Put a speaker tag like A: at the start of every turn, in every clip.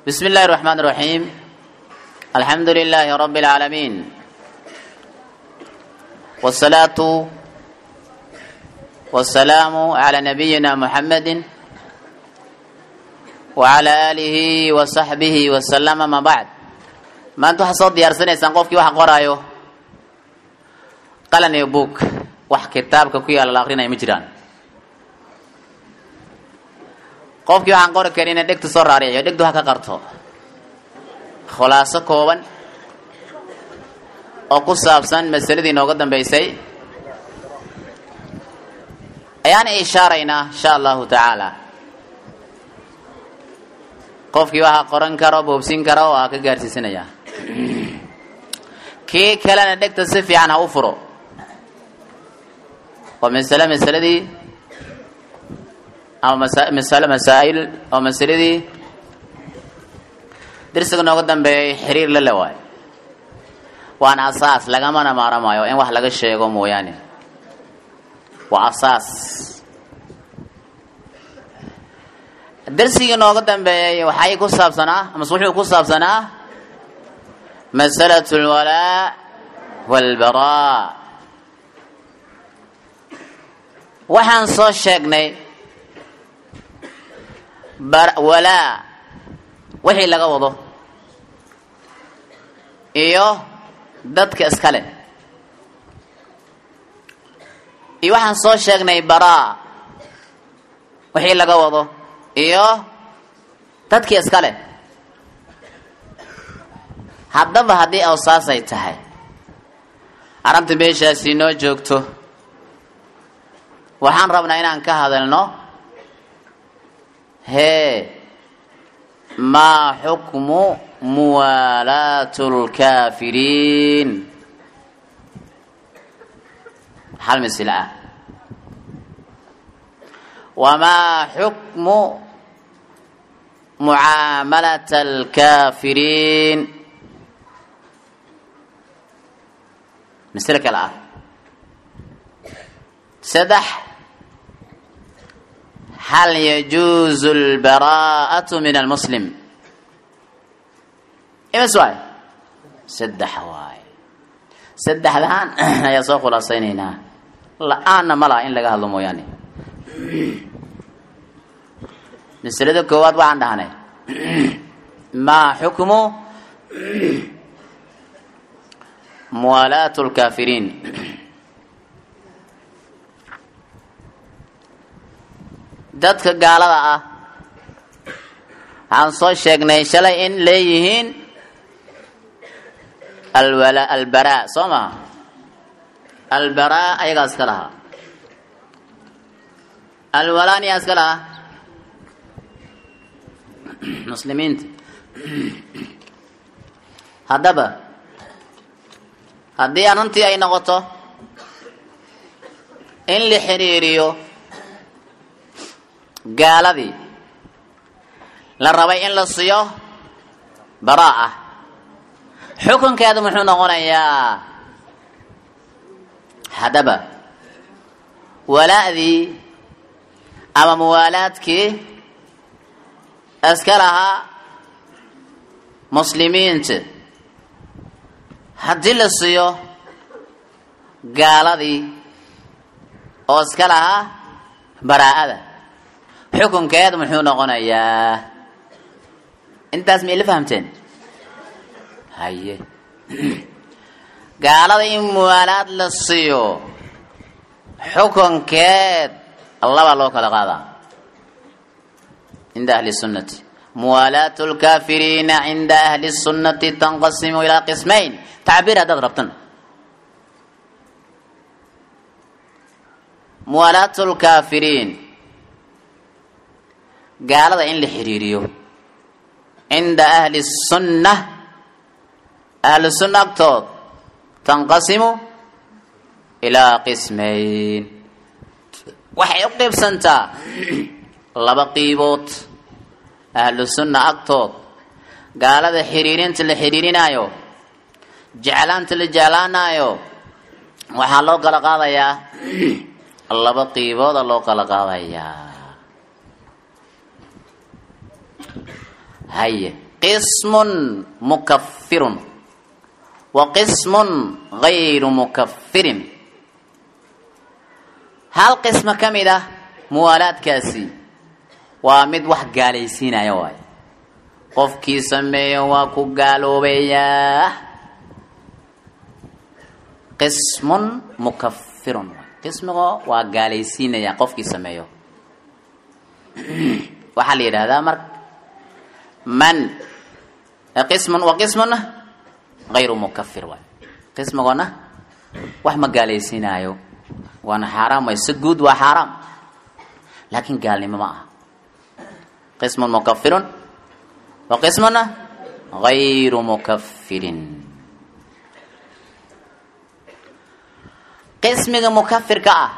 A: بسم الله الرحمن الرحيم الحمد لله رب العالمين والصلاة والسلام على نبينا محمد وعلى آله وصحبه وسلم ما بعد ما أنتم حصاد ديارسنيسان qofkii wax qoraayo qalan iyo buug wax kitaabka ku yaala la akrinaya ma jiraan qofkii waxaan qori karin ina dhegta soo raariciyo dhegtu ha ka qarto khulaaso kooban oo ku saabsan masaladii nooga dambeysay ayaan ishaaraynaa insha allahu tacaala qofkii waxa qoran karo boobsin karo waa ka gaarsiisanaya kii kalena dhegta si fiican ha u furo waa masale masaladii ama masale masaa'il oo masaladii dirsiga nooga dambeeyay xiriir la le waayo waana asaas lagamana maaramayo in wax laga sheego mooyaane waa asaas darsigii nooga dambeeyay waxay ku saabsanaa amase wuxuu ku saabsanaa masalatu alwalaa walbaraa waxaan soo sheegnay walaa wixii laga wado iyo dadka iska leh iyo waxaan soo sheegnay baraa wixii laga wado iyo dadkii iska leh haddaba haddii awsaasay tahay arrinta meeshaasi noo joogto waxaan rabnaa inaan ka hadalno hee maa xukmu muwaalaatu lkaafiriin hal misila ah wamaa xukmu mucaamalata alkaafiriin misle kale ah saddex hal yajuuzu albaraa'atu min almuslim imas waay saddex waay saddexdan ayaa soo khulaasaynaynaa la-aanna ma laha in laga hadlo mooyaane masalada koowaad waxaan dhahnay maa xukmu muwaalaatu lkaafiriin dadka gaalada ah waxaan soo sheegnay shalay in leeyihiin alwala albaraa soo maha albaraa ayagaa iska lahaa alwalaani yaa iska lahaa muslimiinta haddaba haddii arrintii ay noqoto in la xiriiriyo gaaladii la rabay in la siiyo baraa ah xukunkeedu muxuu noqonayaa haddaba walaa'dii ama muwaalaadkii iska lahaa muslimiinta haddii la siiyo gaaladii oo iska lahaa baraa'ada xukunkeed muxuu noqonayaa intaas ma ila fahamteen haye gaalada in muwaalaad la siiyo xukunkeed labaa loo kala qaadaa cinda ahli sunnati muwaalaatu lkaafiriina cinda ahli sunnati tanqasimu ilaa qismayn tacbiir haddaad rabtan muwaalaatu lkaafiriin gaalada in la xiriiriyo cinda ahli sunna ahlu sunna agtood tanqasimu ilaa qismayn waxay u qiibsantaa laba qiibood ahlu sunna agtood gaalada xiriirinta la xiriirinaayo jeclaanta la jeclaanaayo waxaa loo kala qaadayaa laba qiibooda loo kala qaadayaa haye qismun mukafirun wa qismun gayru mukafirin hal qismo ka mid ah muwaalaadkaasi waa mid wax gaalaysiinaya waay qofkii sameeyo waa ku gaaloobayaa qismun mukafirun qismigo waa gaalaysiinaya qofkii sameeyo waxaa la yidhahdaa marka man qismun wa qismuna gayru mukafir waay qismigona wax ma gaalaysiinaayo waana xaaraam way si guud waa xaaraam laakiin gaalnimo ma aha qismun mukafirun wa qismuna gayru mukafirin qismiga mukafirka ah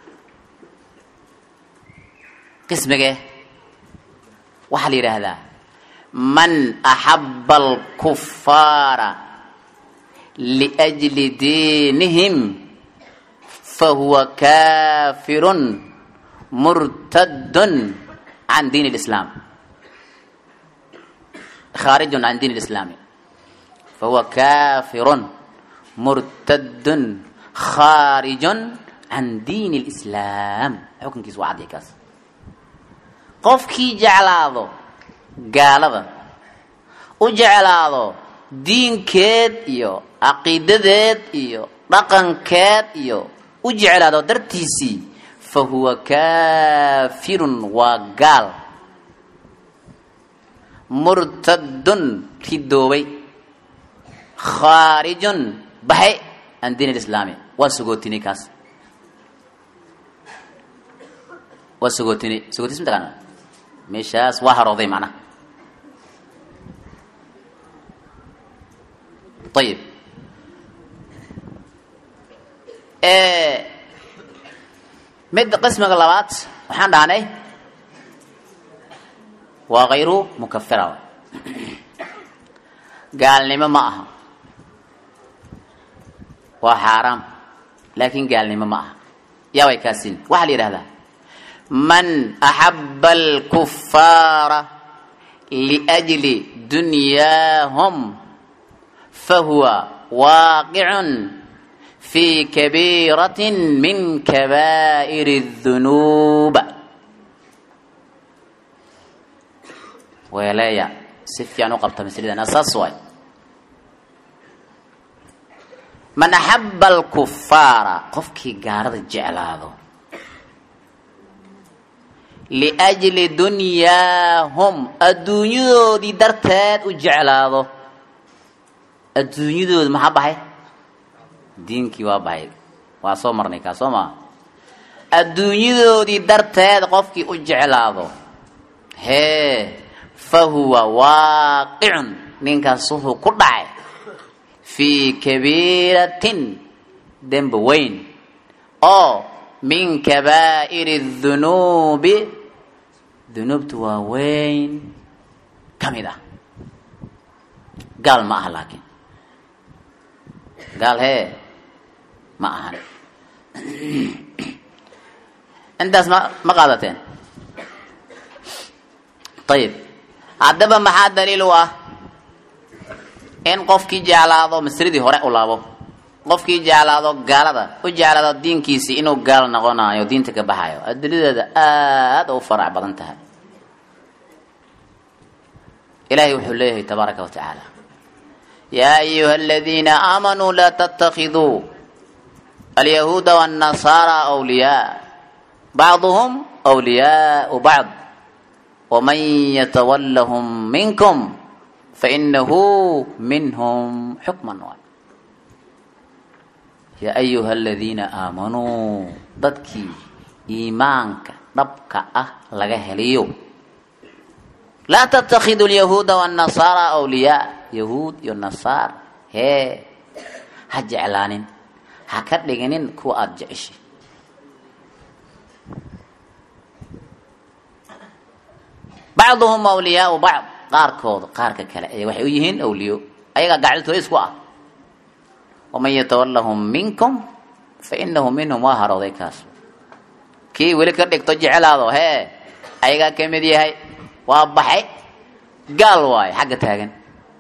A: qismigee waxaa la yidhaahdaa man axaba alkufaara liajli diinihim fahuwa kafirun murtadun can diin اlislaam khaarijun can diin اlislaami fahuwa kafirun murtadun khaarijun can diin اlislaam xukunkiis waa caddi kaas qofkii jeclaado gaalada u jeclaado diinkeed iyo caqiidadeed iyo dhaqankeed iyo u jeclaado dartiisii fa huwa kaafirun waa gaal murtadun ridoobay khaarijun baxay can diin alislaami waa sugootinay kaas waa sugootinay sugootis mataqaana meeshaas waa harooday macnaha ayib midda qismiga labaad waxaan dhahnay waa kayru mukafira gaalnimo ma aha waa xaaraam laakin gaalnimo ma aha yaa way kaasin waxaa la yidhahdaa man axaba alkufaara liajli dunyaahum fahuwa waaqicun fi kabiirati min kabaa'ir الdunuub weeleeya si fiican u qabta maslidan asaas waay man axaba alkufaara qofkii gaalada jeclaado liajli dunyaahum adduunyadoodii darteed u jeclaado adduunyadooda maxaa baxay diinkii waa baxay waa soo marnay kaa soo maa adduunyadoodii darteed qofkii u jeclaado hee fa huwa waaqicun ninkaas wuxuu ku dhacay fii kabiiratin dembi weyn oo min kabaa'iri dunuubi dunuubta waa weyn ka mid ah gaal ma aha laakiin gaal hee ma ahan intaas ma ma qaadateen ayib haddaba maxaa daliil u ah in qofkii jeclaado masridii hore u laabo qofkii jeclaado gaalada u jeclaado diinkiisii inuu gaal noqonayo diinta ka baxayo adilideeda aada u farac badan tahay ilahay wuxuu leeyahay tabaaraka wa tacaala yaa ayuha aladiina aamanuu laa tatakiduu alyahuuda wاnnasaara wliyaa bacduhum wliyaau bacd waman yatawallahum minkum fainahu minhum xukman waay yaa ayuha aladiina aamanuu dadkii iimaanka dhabka ah laga heliyo laa tatakhidu lyahuuda wاnnasaara wliyaa yahuud iyo nasaar hee ha jeclaanin ha ka dhiginin kuwa aada jeceshay bacduhum awliyaau bacd qaarkooda qaarka kale ay waxay u yihiin awliyo ayagaa gacditooda isku ah waman yatawallahum minkum fa inahu minhum waa harooday kaas kii weli ka dhigto jeclaado hee ayagaa ka mid yahay waa baxay gaal waayo xagga taagan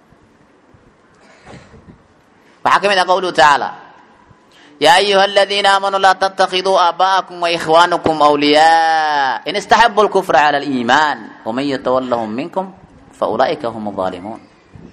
A: waxaa ka mid ah qowluhu tacaala yaa ayuha aladiina aamanuu laa tatakiduu aabaa'akum waikhwaanakum awliyaa in istaxabu lkufra cala aliimaan waman yatawallahum minkum faulaa'ika hum aalimuun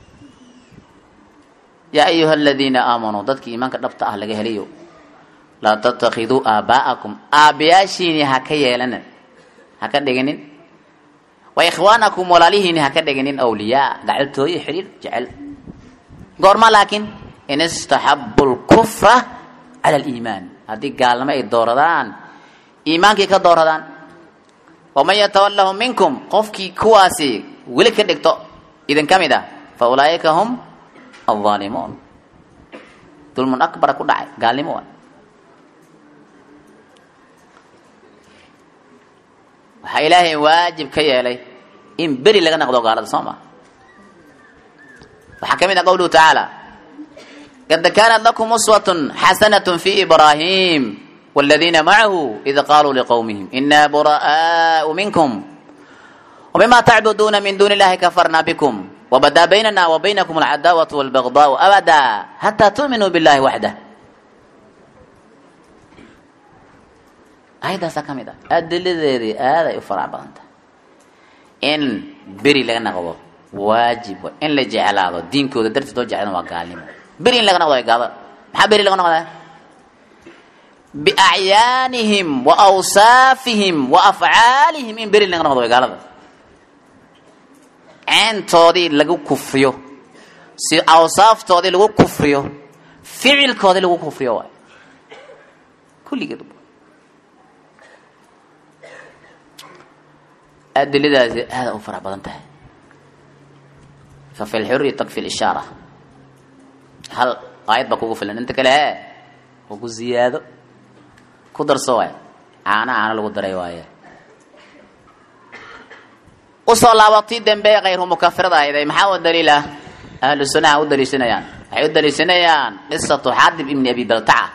A: yaa ayuha aladiina aamanuu dadkii iimaanka dhabta ah laga helayo laa tatakiduu aabaa'akum aabbayaashiini ha ka yeelanin ha ka dhiginin wa ikhwaanakum walaalihiini ha ka dhiginin awliyaa gacaltooyo xidhiir jecel goorma laakiin in istaxabu lkufra cala aliimaan haddii gaalnimo ay dooradaan iimaankii ka dooradaan waman yatawallahu minkum qofkii kuwaasi weli ka dhigto idin ka mid ah fa ulaa'ika hum alظaalimuun dulmun akbara ku dhacay gaalnimo wa waxaa ilaahay waajib ka yeelay in beri laga naqdo gaalada soo ma waxaa ka mid ah qowluhu tacaala qad kaanat lakum uswatun xasanat fi ibraahim wاladiina macahu id qaluu liqowmihim ina bura'aau minkum wmima tacbuduuna min duuni illahi kafarna bikum wbadaa baynana wa baynakum alcadaawatu walbagdaau abada hataa tu'minuu billahi waxdah ayaddaasaa ka mid ah adiladeedii aaday u farac badan tahay in beri laga naqdo waajib wa in la jeclaado diinkooda dartiis loo jecladan waa gaalnimo beri in laga naqdo gaada maxaa beri laga noqdaa biacyaanihim wa awsaafihim wa afcaalihim in beri laga noqdo way gaalada ceentoodii lagu kufriyo si awsaaftoodii lagu kufriyo ficilkoodii lagu kufriyo waay kulligeed adiladaasi aada u fara badan tahay fa fi lxuri takfi lishaara hal aayad baa kugu filan inta kale he waa ku ziyaado ku darso waay caana caano lagu daray waaye usoo laabatii dambe kayru mukafirada ahayday maxaa u daliila ahlu sunaha u daliishanayaan waxay u daliishanayaan qisatu xaadib ibni abi baltaca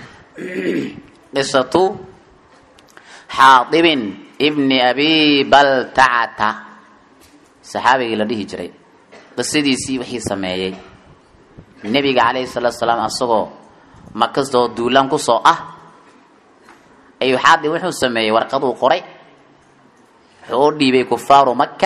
A: qisatu xaadibin ibni abi baltacata saxaabigii la dhihi jiray qisadiisii wixii sameeyey nebiga calayhi salaatu salaam asagoo makastoo duulaan kusoo ah ayuu xaadib wuxuu sameeyey warqaduu qoray wuxuu u dhiibay kufaaru maka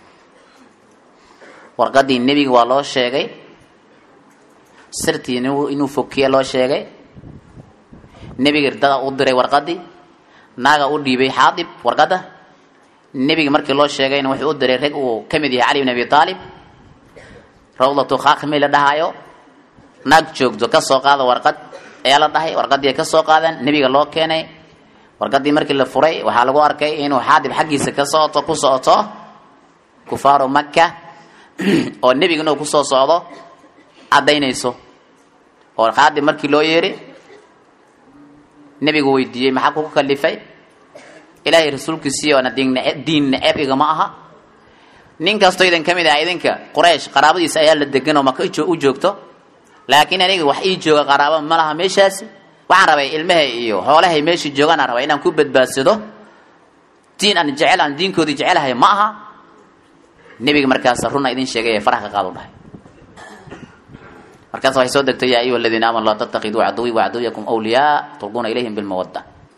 A: warqadii nebiga waa loo sheegay sirtii inuu fokiya loo sheegay nebiga irdada u diray warqadii naaga u dhiibay xaadib warqadda nebiga markii loo sheegayna wuxuu u diray rag uu ka mid yahay cali bin abi aalib rawdatu khaakmi la dhahaayo naag joogto ka soo qaada warqad ayaa la dhahay warqadii ay ka soo qaadeen nebiga loo keenay warqadii markii la furay waxaa lagu arkay inuu xaadib xaggiisa ka socoto ku socoto kufaaru maka oo nebiga inuu kusoo socdo caddaynayso oo xaadib markii loo yeeri nebigu weydiiyey maxaa kugu kalifay ilaahay rasuulkiisii oona diin neceb igama aha nin kastoo idin ka mid ah idinka quraysh qaraabadiisa ayaa la degan oo maka u joogto laakiin aniga wax ii jooga qaraaba ma laha meeshaasi waxaan rabay ilmahay iyo xoolahay meeshii joogaanaan rabaa inaan ku badbaadsado diin aan jecel aan diinkoodii jecelahay ma aha nebiga markaas runa idin sheegay ee faraha ka qaadu dhahay markaas waxay soo degtay yaa ayuha aladiina aamanu laa tattakiduu caduwii wacaduyakum awliyaa tulquuna ilayhim bilmawadda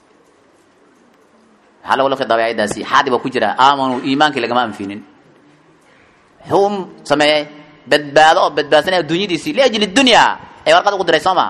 A: maxaa lagula khidaabay ayadaasi xaadi baa ku jira aamanuu iimaankii lagama anfinin muxuu sameeyey badbaado oo badbaadsanaya adduunyadiisii liajli dunya ee warqad ugu diray soo maa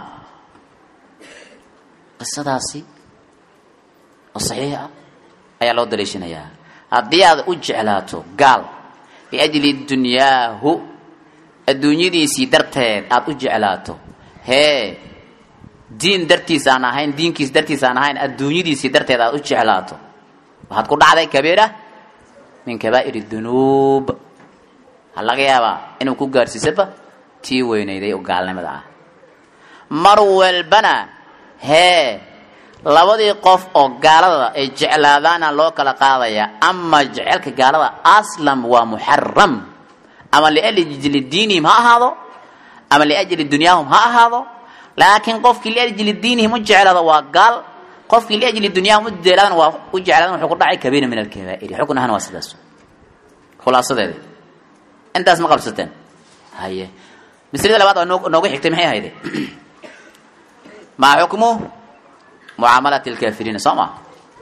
A: qisadaasi oo saxiix ah ayaa loo daliishanayaa haddii aad u jeclaato gaal liajli dunyaahu adduunyadiisii darteed aada u jeclaato hee diin dartiis aan ahayn diinkiis dartiis aan ahayn adduunyadiisii darteed aad u jeclaato waxaad ku dhacday kabiira min kabaa'ir dunuub waxaa laga yaabaa inuu ku gaadhsiisaba tii weynayday oo gaalnimada ah mar walbana hee labadii qof oo gaalada ay jeclaadaana loo kala qaadaya ama jecelka gaalada aslam waa muxaram ama liajli diinihim ha ahaado ama liajli dunyaahum ha ahaado laakiin qofkii liajli diinihim u jeclaada waa gaal qofkii liajli dunyaahum ujeelaadan waa u jeclaadan wuxuu ku dhacay kabiira min alkabaa'iri xukun ahaan waa sidaas khulaasadeeda intaas ma qabsateen haye maslada labaad oo noo- noogu xigtay maxay ahayde maa xukmu mucaamalati alkaafiriina soo ma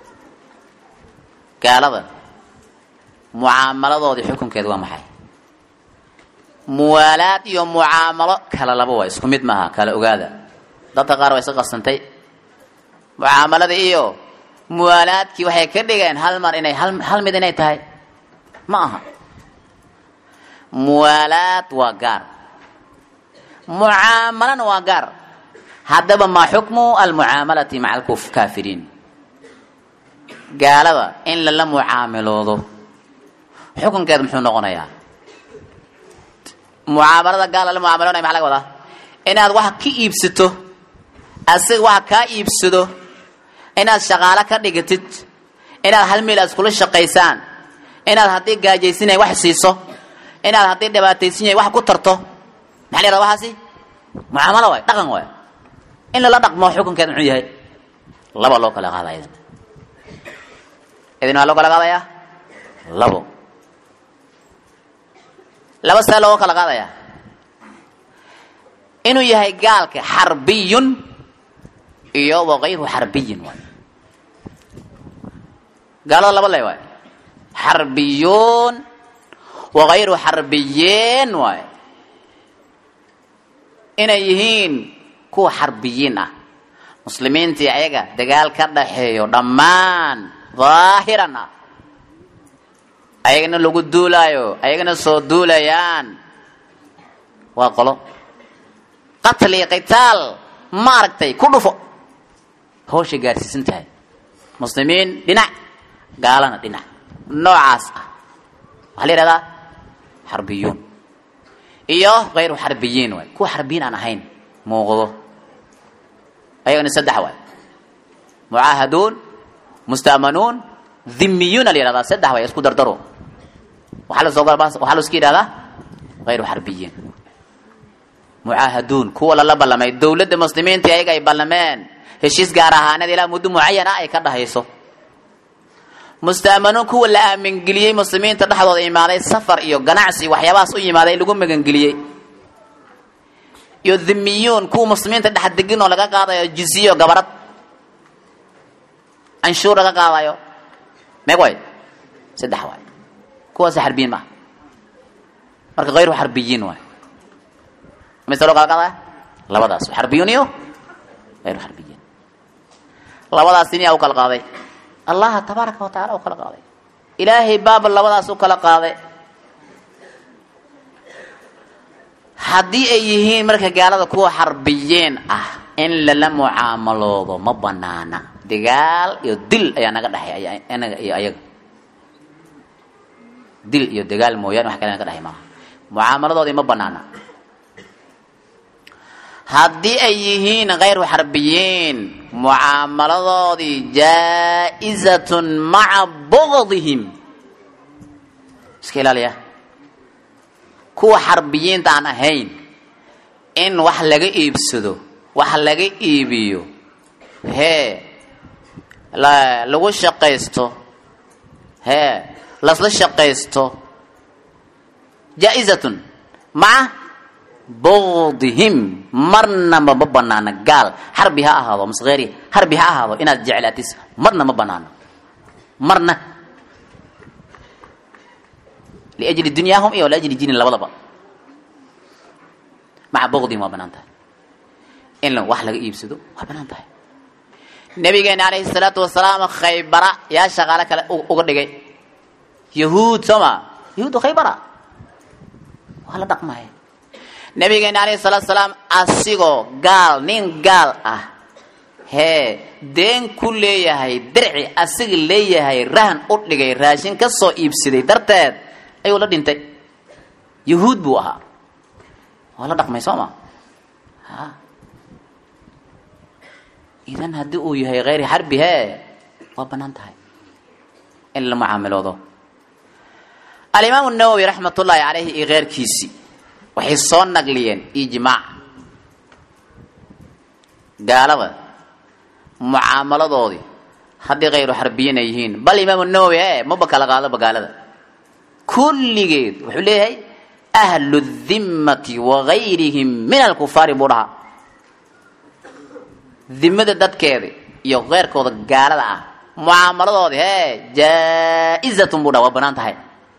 A: gaalada mucaamaladoodii xukunkeeda waa maxay muwaalaad iyo mucaamalo kala laba waa isku mid maaha kala ogaada dadka qaar waa iska qasantay mucaamalada iyo muwaalaadkii waxay ka dhigeen hal mar inay hal hal mid inay tahay ma aha muwaalaad waa gaar mucaamalana waa gaar haddaba maa xukmu almucaamalati maca alkaafiriin gaalada in lala mucaamiloodo xukunkeeda muxuu noqonayaa mucaamalada gaal lala mucaamiloonaya maxaa laga wadaa inaad wax ka iibsato asiga wax kaa iibsado inaad shaqaalo ka dhigatid inaad hal meel aad iskula shaqaysaan inaad haddii gaajaysinay wax siiso inaad haddii dhibaataysan yahay wax ku tarto maxaa la yihahda waxaasi mucaamalo waay dhaqan waay in lala dhaqmo xukunkeeda muxuu yahay laba loo kala qaada idan idin waa loo kala qaadayaa labo laba see looga kala qaadayaa inuu yahay gaalka xarbiyun iyo wakayru xarbiyin waay gaalada laba le waay xarbiyun wakayru xarbiyiin waay inay yihiin kuwa xarbiyiin ah muslimiintii ayaga dagaal ka dhaxeeyo dhammaan daahiran ah ayagana lagu duulaayo ayagana soo duulayaan waa qolo qatli qitaal ma aragtay ku dhufo hawshay gaarsiisan tahay muslimiin dhinac gaalana dhinac noocaas ah waxaa la yihahdaa xarbiyuun iyo kayru xarbiyiin waay kuwa xarbiyiin aan ahayn muuqdo ayagana saddex waay mucaahaduun musta'manuun dhimiyuuna la yihahdaa saddex waay isku dardaro waxaa lasoo waxaa laska yidhahdaa kayru xarbiyiin mucaahaduun kuwa lala ballamay dowladda muslimiinta ayaga ay ballameen heshiis gaar ahaaneed ilaa muddo mucayan ah ay ka dhahayso musta'manuun kuwa la aamingeliyey muslimiinta dhexdooda imaaday safar iyo ganacsi waxyaabahaas u yimaaday lagu magangeliyey iyo dhimiyuun kuwa muslimiinta dhex degin oo laga qaadayo jiziyo gabarad canshuur laga qaadayo meeg way saddex waay kuwaas xarbiyiin maaha marka kayru xarbiyiin waay mise loo kala qaadaya labadaas xarbiyuun iyo kayru xarbiyiin labadaas iniyaa u kala qaaday allaha tabaaraka wa tacala u kala qaaday ilaahay baaba labadaas u kala qaaday haddii ay yihiin marka gaalada kuwa xarbiyiin ah in lala mucaamaloodo ma banaana dagaal iyo dil ayaa naga dhexay anaga iyo ayaga dil iyo dagaal mooyaane wax kale naga dhexay maaha mucaamaladoodii ma banaana haddii ay yihiin kayru xarbiyiin mucaamaladoodii jaa-izatun maca bugdihim iska ilaaliya kuwa xarbiyiinta aan ahayn in wax laga iibsado wax laga iibiyo hee la lagu shaqaysto hee lasla shaqaysto jaa-izatun maca bugdihim marnaba ma banaana gaal xarbi ha ahaado maskeeri xarbi ha ahaado inaad jeclaatis marna ma banaano marna liajli dunyaahum iyo liajli diinin labadaba maca bugdihim waa banaan tahay in wax laga iibsado waa banaan tahay nabigeena calayhi salaatu wasalaam khaybara yaa shaqaale kale uga dhigay yahuud soo ma yahuud khaybara waa la dhaqmaya nabigeena alayhi salaatu salaam asigoo gaal nin gaal ah hee deen ku leeyahay dirci asiga leeyahay rahan u dhigay raashin ka soo iibsaday darteed ayuu la dhintay yahuud buu ahaa waa la dhaqmay soo ma ha idan haddii uu yahay kayri xarbi hee waa banaan tahay in la mucaamiloodo alimaamu nawowi raxmat ullaahi caleyhi iyo keyrkiisii waxay soo nagliyeen ijmaac gaalada mucaamaladoodii haddii kayru xarbiyiin ay yihiin bal imaamu nawowi e maba kala qaadaba gaalada kulligeed wuxuu leeyahay ahlu dimmati wagayrihim min alkufaari buu dhahaa dimada dadkeeda iyo keyrkooda gaalada ah mucaamaladoodi hee jaa-izatun buu dhaha waa banaan tahay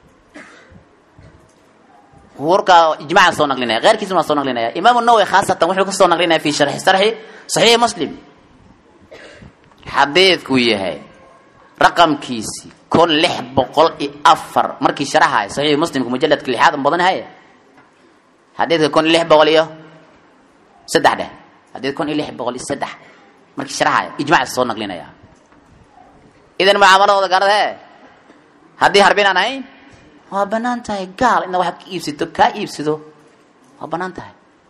A: warkaa ijmaca soo naqlinaya keyrkiisuna waa soo naqlinaya imaamu nawowi khaasatan wuxuu kasoo naqlinaya fi sharxi sarxi saxiixi muslim xadiidkuu yahay raqamkiisi kun lix boqol iyo afar markii sharaxaay saxiixi muslimka mujaladka lixaad badan haye xadiidka kun lix boqol iyo saddex dheh xadiid kun iyo lix boqol iyo saddex markii sharaxaay ijmaca soo naqlinaya idan mucaamaladooda gaalada hee haddii harbin aan ahayn waa banaan tahay gaal inaad waxaad ka iibsato kaa iibsado waa banaan tahay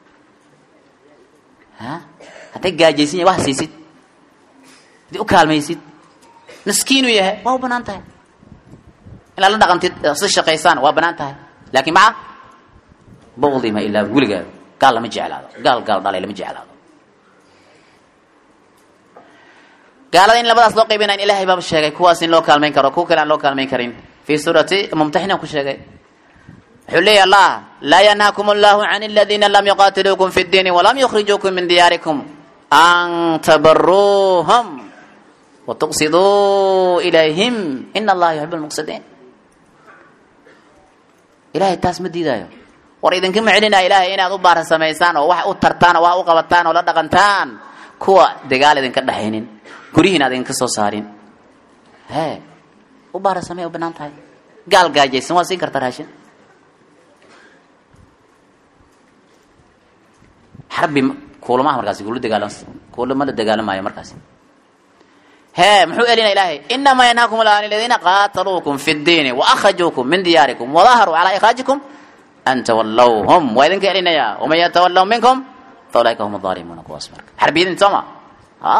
A: ha hadday gaajaysan yahay wax siisid haddii u kaalmaysid miskiinu yahay waa u banaan tahay inaad la dhaqantid si shaqaysaan waa banaan tahay laakiin maca bawdi ma ilaa weligaa gaal lama jeclaado gaal gaal dhalay lama jeclaado gaalada in labadaas loo qaybinayn ilahay baaba sheegay kuwaas in loo kaalmayn karo kuwa kale aan loo kaalmayn karin fi suurati mumtaxina ku sheegay wuxuu leeya allah laa yanhaakum allahu can aladiina lam yuqatiluukum fi ddiini walam yukhrijuukum min diyaarikum an tabaruuhum watuqsiduu ilayhim ina allaha yuxib lmuqsidiin ilahay taas ma diidaayo war idinkama celinaya ilahay inaad u baara samaysaan oo wax u tartaan oo wax u qabataan oo la dhaqantaan kuwa dagaal idinka dhexaynin guryihiin aad idinka soo saarin he u baara samey u banaan tahay gaal gaajaysan waa siin karta raashin xarbi kuulamaha markaasi kuula dagaalam kuulama la dagaalamayo markaasi he muxuu elina ilaahay inamaa yanhaakum allah an aladiina qaataluukum fi ddiini waakhrajuukum min diyaarikum wadaharuu calaa ikhraajikum an tawallawhum waa idinka elinayaa waman yatawallaw minkum fa ulaika hum aalimuuna kuwaas marka xarbiyadin sooma a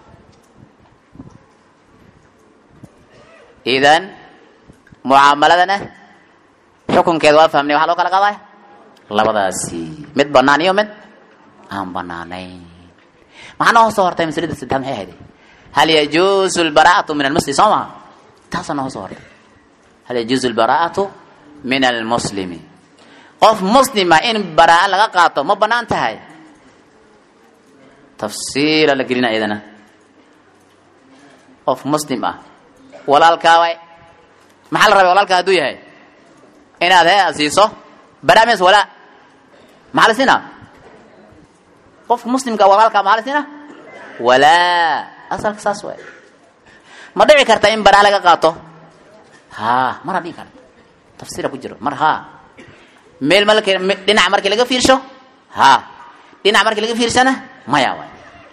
A: idan mucaamaladana xukunkeeda waa fahmnay waxaa loo kala qaadaya labadaasi mid banaan iyo mid aan banaanayn maxaa noo soo hortay maslada saddexaad maxay ahayd hal yajuusu lbaraa'atu min almuslim soo maha taasaa noo soo hortay hal yajuusu lbaraa'atu min almuslimi qof muslima in baraa laga qaato ma banaan tahay tafsiila la gelina iyadana qof muslim ah walaalkaa way maxaa la rabay walaalkaa hadduu yahay inaad he siiso baraamis walaa maxaa la siinaa qofka muslimka walaalkaa maxaa la siinaa walaa asalka saas waay ma dhici karta in baraa laga qaato ha mara dhici karta tafsiira ku jiro mar ha meel malk dhinac markii laga fiirsho ha dhinac markii laga fiirsana maya waay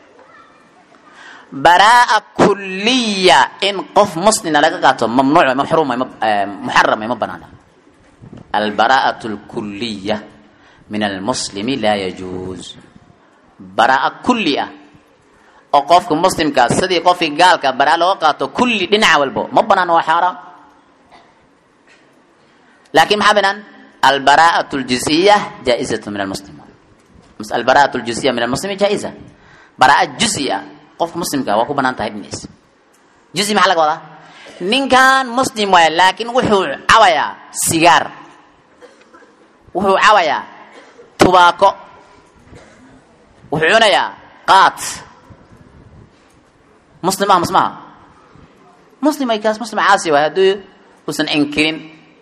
A: baraa kuliya in qof muslina laga qaato mamnuuc maxruum muxaram ma banaana albaraa'atu lkuliya min almuslimi laa yajuuz baraa kulli ah oo qofka muslimkaa sidii qofkii gaalka baraa looga qaato kulli dhinaca walbo ma banaan waa xaaraam laakin maxaa banaan albaraa'atu ljuziya jaa-izatu min almuslim albaraa'atu ljuziya min almuslimi jaa-iza baraa juzi ah qofka muslimka waa ku banaan tahay dhinaciisa juzi maxaa laga wadaa ninkan muslim waaya laakiin wuxuu cabayaa sigaar wuxuu cabayaa tubaako wuxuu cunayaa qaat muslim ah masmaha muslim ay kaas muslim caasi waay haddii uusan inkirin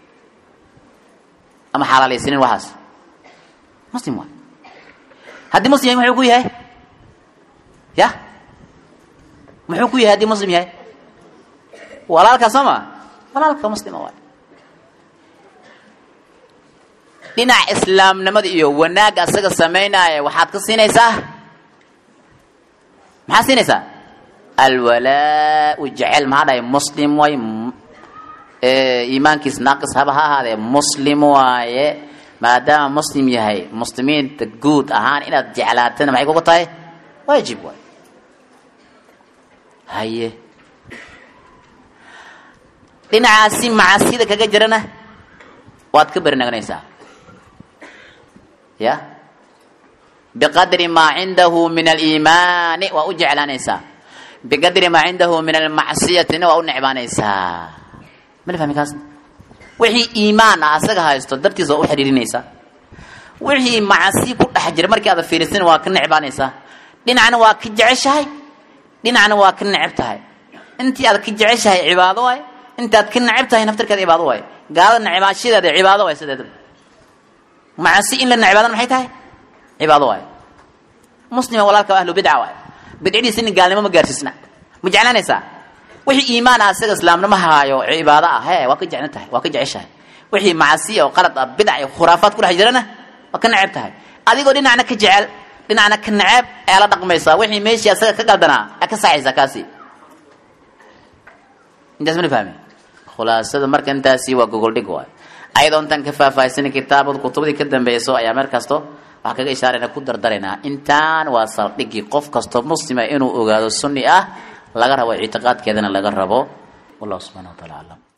A: ama xalaalaysanin waxaas muslim waay haddii muslim yahay muxuu ku yahay ya muxuu ku yahay haddii muslim yahay walaalka soo ma walaalka muslima waay dhinaca islaamnimada iyo wanaagga asaga samaynaya waxaad ka siinaysaa maxaad siinaysaa alwalaa-u jecel maxaa dhahay muslim way iimaankiis naaqis haba ha ahaadee muslim waaye maadaama muslim yahay muslimiinta guud ahaan inaad jeclaatana maxay kugu tahay waajib waay haye dhinacaasi macasida kaga jirana waad ka bernaganaysaa ya biqadri maa cindahu min aliimaani waa u jeclaanaysaa biqadri maa cindahu min almacsiyatina waa u necbaanaysaa mala fahmi kaas wixii iimaan ah asaga haysto dartiis waa u xidhiirinaysaa wixii macasi ku dhex jira markii aad fiirisin waa ka necbaanaysaa dhinacna waa ka jeceshahay dhinacna waa ka neceb tahay intii aad ka jeceshahay cibaado waay intii aad ka neceb tahay naftarkeeda cibaado waay gaalada necbaashadeeda cibaado waay sideeda macasi in la necbaadana maxay tahay cibaado waay muslima walaalka ahlu bidca waay bidcadiisa in gaalnimo ma gaarsiisna ma jeclaanaysaa wixii iimaan ah isaga islaamnimo haayo cibaado ah he waa ka jeclan tahay waa ka jeceshahay wixii macasi oo qalad ah bidc iyo khuraafaad ku dhex jirana waa ka neceb tahay adigoo dhinacna ka jecel dhinacna ka neceb ayaa la dhaqmaysaa wixii meeshii asaga ka qaldanaa aa ka saxaysaa kaasi intaas mana fahmi khulaasada marka intaasi waa gogoldhig waay ayadoo intaan ka faahfaahsanay kitaabada kutubadii ka dambayso ayaa meel kasto waxaan kaga ishaarayna ku dardaraynaa intaan waa saldhigii qof kastoo muslima inuu ogaado sunni ah laga rabo ictiqaadkeedana laga rabo wallahu subxana wa taala aclam